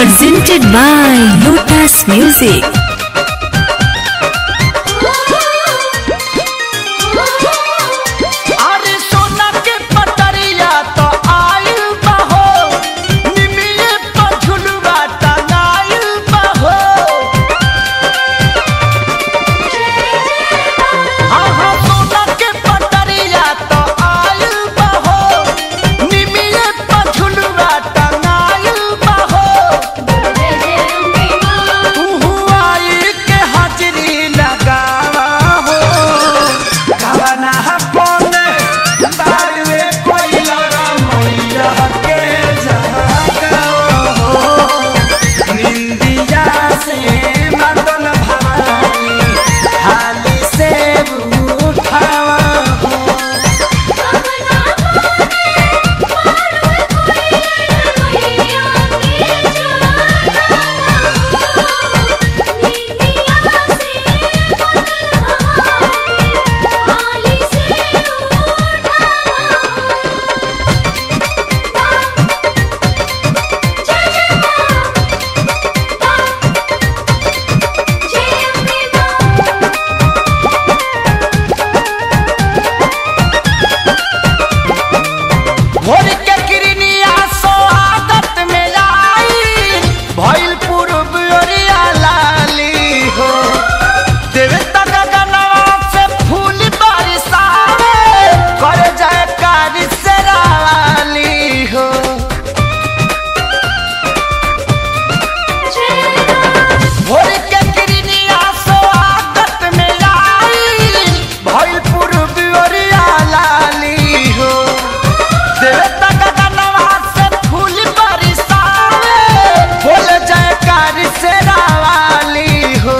Presented by Lotus Music. अरे सोना के पटरिया तो आइल बहो निमिये पर झुलवा टंगाइल बहो हाँ हाँ सोना के पटरिया तो आइल बहो निमिये पर झुलवा टंगाइल बहो तू आई के हाजरी लगावा हो गाना पौने बारवे कोई लड़ा मैया के जागा हो निंदिया से मदन भवानी हाली से उठावा हो भोर के किरनिया सो आदत में आई भइल पूर्व ओरिया लाली हो देवे तक गनवा से फूल बरसावे करे जाए कारी से राली हो भोर के किरनिया सो आदत में आई भइल पूर्व ओरिया लाली हो देवे तक गनवा से फूल बरसावे फूल जयकार से रावाली हो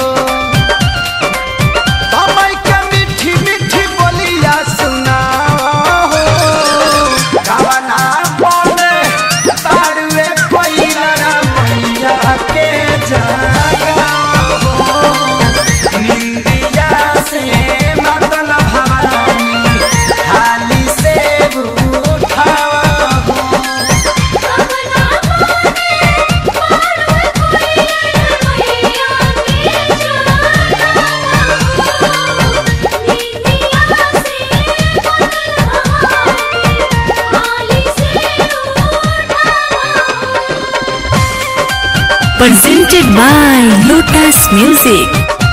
तमई के मीठी मीठी बोलिया सुनाओ हो गावना बोले तारुए पहिला मैया के जागा हो निंदिया से मदन भवानी हाली से उठावा हो Presented by Lotus Music.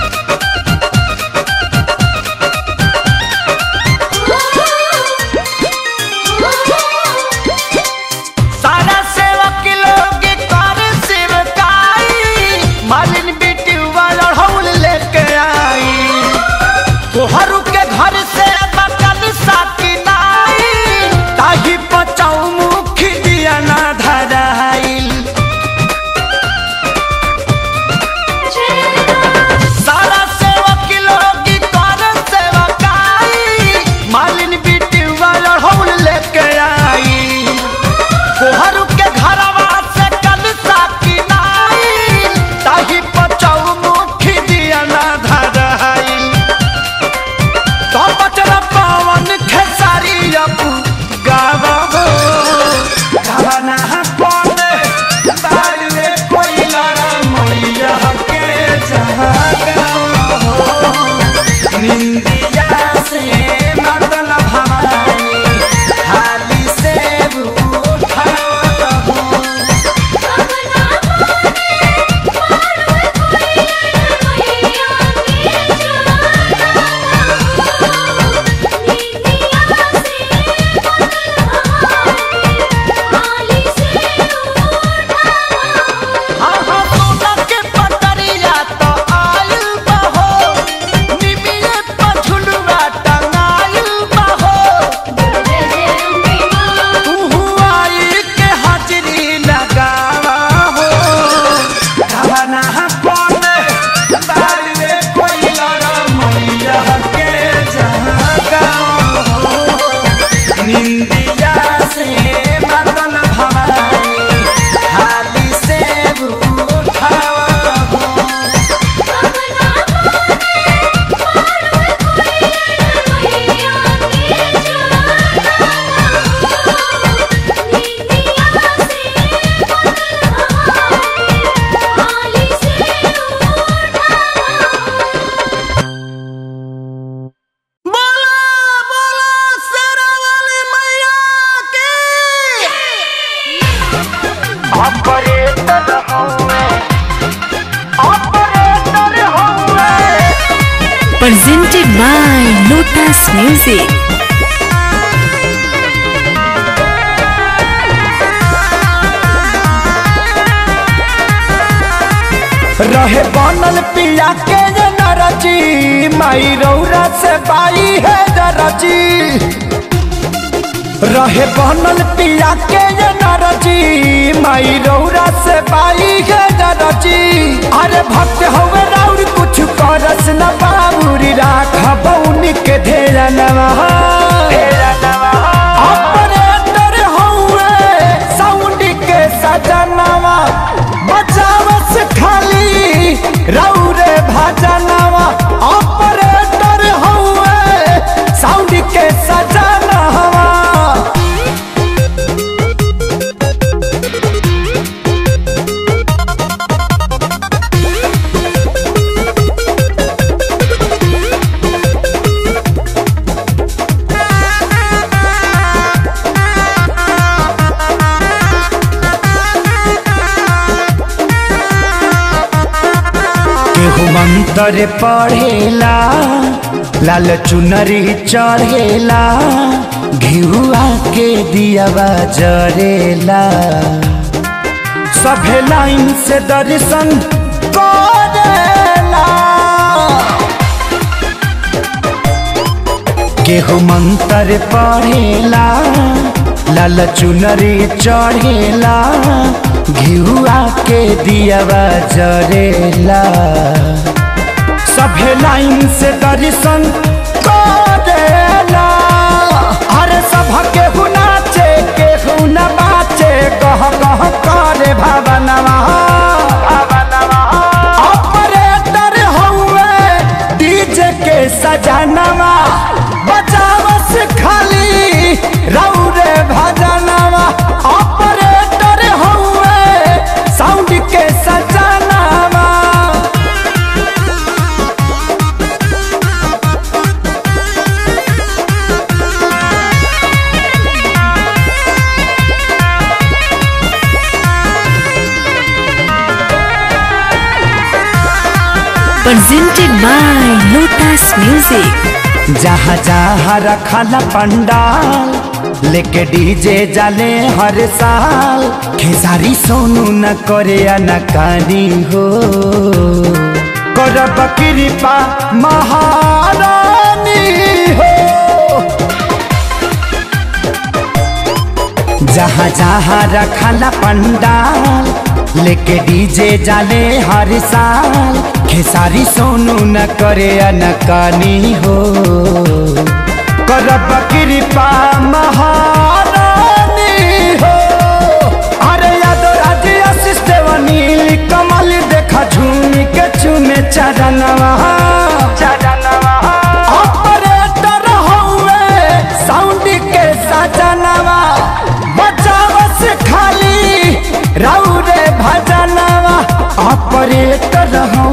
सारा सेवक लोग कर सेवकाई मालिन बेटी वाला हौल लेके आई तोहरू के घर से बकल साकी नाई ताही बचाऊ मुख दिया ना धराइल Lotus Music. रहे बनल पिया के जे नरची माई रौरा से बाई है दरची रहे बनल पिया के जे नरची माई रौरा से बाई है दरची अरे भक्त हवे राउर कुछ करस न बाबूरी राख बौनी के धेरा नवा ऑपरेटर हवे साउंड के सजनवा बचावस खाली रौरे भजनवा ऑपरेटर हवे साउंड के सजनवा केहू मंत्र पढ़ेला लाल चुनरी चढ़ेला घिउआ के दियावा जरेला सभे लाइन से दर्शन करेला केहू मंत्र पढ़ेला लाल चुनरी चढ़ेला घिउआ के दियावा जरेला सभे लाइन से दर्शन करेला अरे सभ केहू नाचे केहू न बाचे कह कह करे भावनवा ऑपरेटर हउए डीजे के सजनवा बचावस खाली रौरे भजनवा ऑपरेटर हउए साउंड के सजनवा Presented by Lotus Music. जहाँ जहाँ रखल पंडाल लेके डीजे जाले हर साल खेसारी सोनू न करे अनकानी हो करब कृपा महारानी हो जहाँ जहाँ रखल पंडाल लेके डीजे जाले हर साल खेसारी सोनू न करे अनकानी हो करब कृपा महारानी हो अरे यादव राजी आशीष देवनील कमल देखा झूम के चुमे चरणवा चरणवा ऑपरेटर हउए साउंड के सजनवा बचावस खाली रौरे भजनवा ऑपरेटर हउए